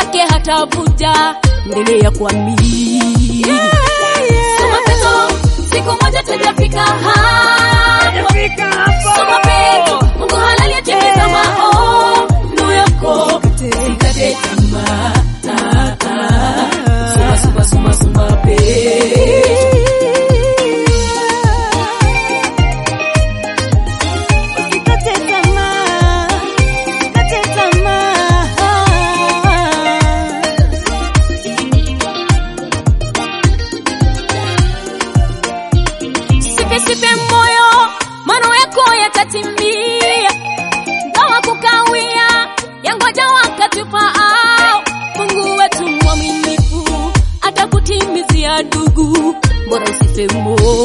yake hatavuja. Endelea kuamini. Soma Petro, siku moja tutafika hapo. Soma Petro, Mungu halali atimiza maono yako. Usikate tamaa. Ah, ah. Soma, soma, soma, soma Petro. Usikate tamaa, usikate tamaa. Sipe sipe moyo, mano yako yatatimia. Gawa kukawia, yangoja wakati ufaao. Mungu wetu mwaminifu, atakutimizia ndugu, bora usife moyo.